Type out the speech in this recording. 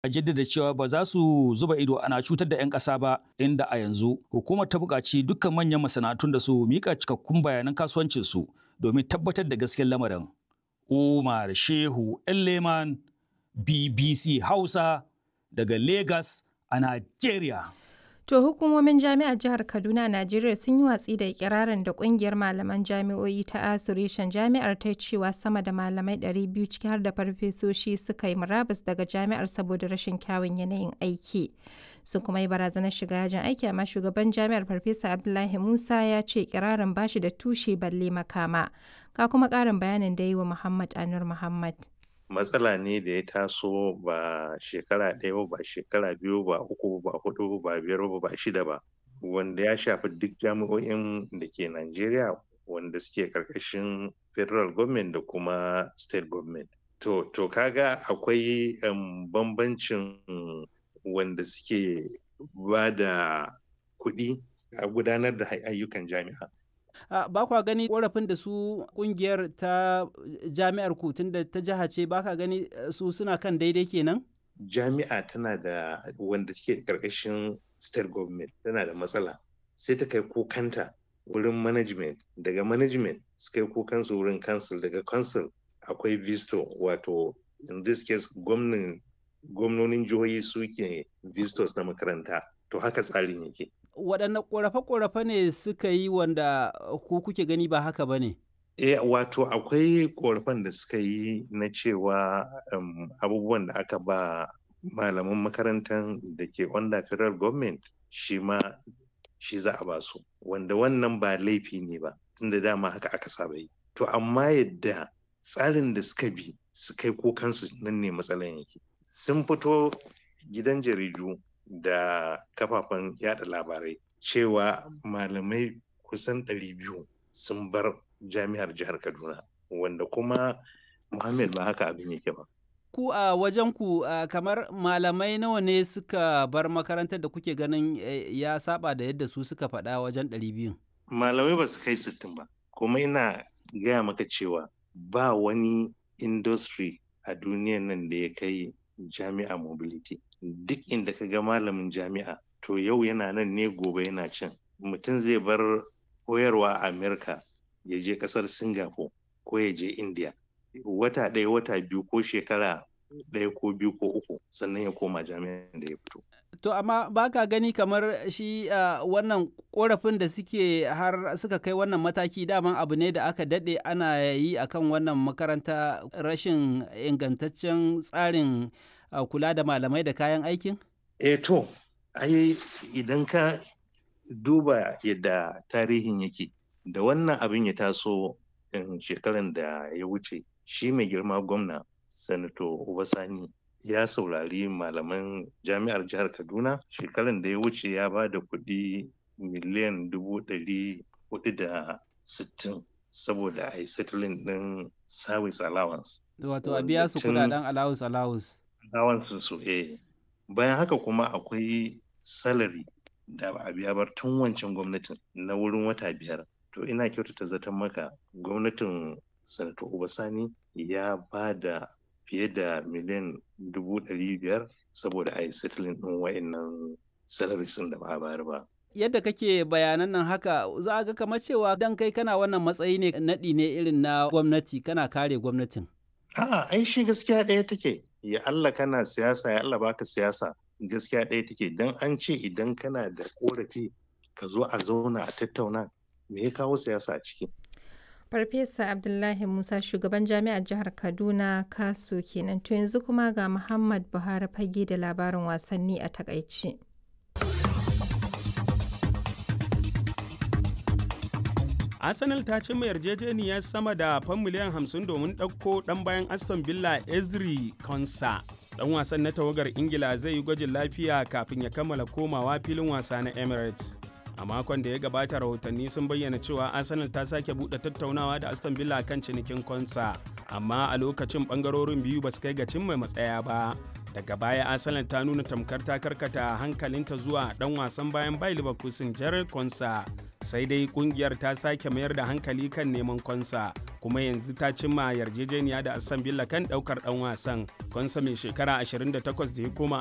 a jaddada cewa ba za su zuba ido ana cutar da 'yan ƙasa ba inda a yanzu hukumar ta buƙaci dukkan manyan masana'antun da su mika cikakkun bayanan kasuwancinsu domin tabbatar da gaskiyar lamarin. Umar Shehu Leman BBC Hausa daga Lagos a Najeriya. To hukumomin jami'ar jihar Kaduna Najeriya sun yi watsi da ikirarin da kungiyar malaman jami'o'i ta Asureshen jami'ar ta cewa sama da malamai 200 ciki har da farfesoshi suka yi murabus daga jami'ar saboda rashin kyawun yanayin aiki. Sun kuma yi barazanar shiga yajin aiki amma shugaban jami'ar Farfesa Abdullahi Musa ya ce ikirarin bashi da tushe balle makama. Ka kuma ƙarin bayanin da yi wa Muhammad Anur Muhammad. matsala ne da ya taso ba shekara ɗaya ba ba shekara biyu ba uku ba hudu ba biyar ba ba shida ba wanda ya shafi duk jami'o'in da ke Najeriya wanda suke karkashin federal government da kuma state government. To, to kaga akwai um, bambancin wanda suke ba da kuɗi a gudanar da ayyukan jami'a Uh, ba kwa gani korafin da su kungiyar ta jami'ar ku tunda ta jiha ce ba ka gani su suna kan daidai kenan? Jami'a tana da wanda take karkashin state government tana da matsala sai ta kai kukanta wurin management daga management su kai kukansu wurin council daga council akwai visto wato in this case gwamnonin jihohi suke vistos na makaranta to haka tsarin yake waɗanne ƙorafe-ƙorafe ne suka yi wanda ku kuke gani ba haka ba ne? E, wato akwai ƙorafen da suka yi na cewa um, abubuwan da aka ba malaman makarantar da ke under federal government shi ma shi za a ba su wanda wannan ba laifi ne ba tunda dama haka aka saba yi to amma yadda tsarin da suka bi su kai kukansu nan ne matsalan yake sun fito gidan jaridu da kafafen yada labarai cewa malamai kusan 200 sun bar jami'ar jihar kaduna wanda kuma muhammad ba haka abin yake ba ku a wajen ku kamar malamai nawa ne suka bar makarantar da kuke ganin ya saba da yadda su suka faɗa wajen 200 malamai ba su kai 60 ba kuma ina gaya maka cewa ba wani industry a duniyan nan da ya kai jami'a mobility duk inda ka ga malamin jami'a to yau yana nan ne gobe yana can mutum zai bar koyarwa a amerika ya je kasar singapore ko ya je india wata ɗaya wata biyu ko shekara ɗaya ko biyu ko uku sannan ya koma jami'an da ya fito to amma ba ka gani kamar shi uh, wannan korafin da suke har suka kai wannan mataki daman abu ne da aka daɗe ana yi akan wannan makaranta rashin ingantaccen tsarin uh, kula da malamai da kayan aikin? Eh to, ai idan ka duba yadda tarihin yake da wannan abin ya taso shekaran da ya wuce shi mai girma gwamna sanato Obasani ya saurari malaman jami'ar jihar Kaduna shekaran da ya wuce ya ba da kuɗi miliyan dubu ɗari hudu da sittin saboda a yi settling ɗin service allowance. Wato a biya su kudaden allowance allowance. Allowance su eh. Bayan haka kuma akwai salary da ba a biya bar tun wancan gwamnatin na wurin wata biyar. To ina kyautata zaton maka gwamnatin Sanato Obasani ya ba da fiye da miliyan dubu ɗari biyar saboda a yi settling ɗin wa'annan salaries da ba a bayar ba. yadda kake bayanan nan haka za a ga kamar cewa dan kai kana wannan matsayi ne naɗi ne irin na gwamnati kana kare gwamnatin. A'a, ai shi gaskiya ɗaya take. Ya Allah kana siyasa, ya Allah baka siyasa. Gaskiya ɗaya take. Dan an ce idan kana da korafi ka zo a zauna a tattauna me ya kawo siyasa a ciki. Farfesa Abdullahi Musa shugaban jami'ar jihar Kaduna Kaso kenan to yanzu kuma ga Muhammad Buhari fage da labarin wasanni a takaici. arsenal ta cimma yarjejeniyar sama da fan miliyan 50 domin ɗauko ɗan bayan aston villa ezri konsa ɗan wasan na tawagar ingila zai yi gwajin lafiya kafin ya kammala komawa filin wasa na emirates a makon da ya gabata rahotanni sun bayyana cewa arsenal ta sake buɗe tattaunawa da aston villa kan cinikin konsa amma a lokacin ɓangarorin biyu ba su kai ga cimma matsaya ba daga baya arsenal ta nuna tamkar ta karkata hankalinta zuwa dan wasan bayan bai leverkusen jared konsa sai dai kungiyar ta sake mayar da hankali kan neman konsa kuma yanzu ta cimma yarjejeniya da Aston Villa kan ɗaukar ɗan wasan. Konsa mai shekara 28 da ya koma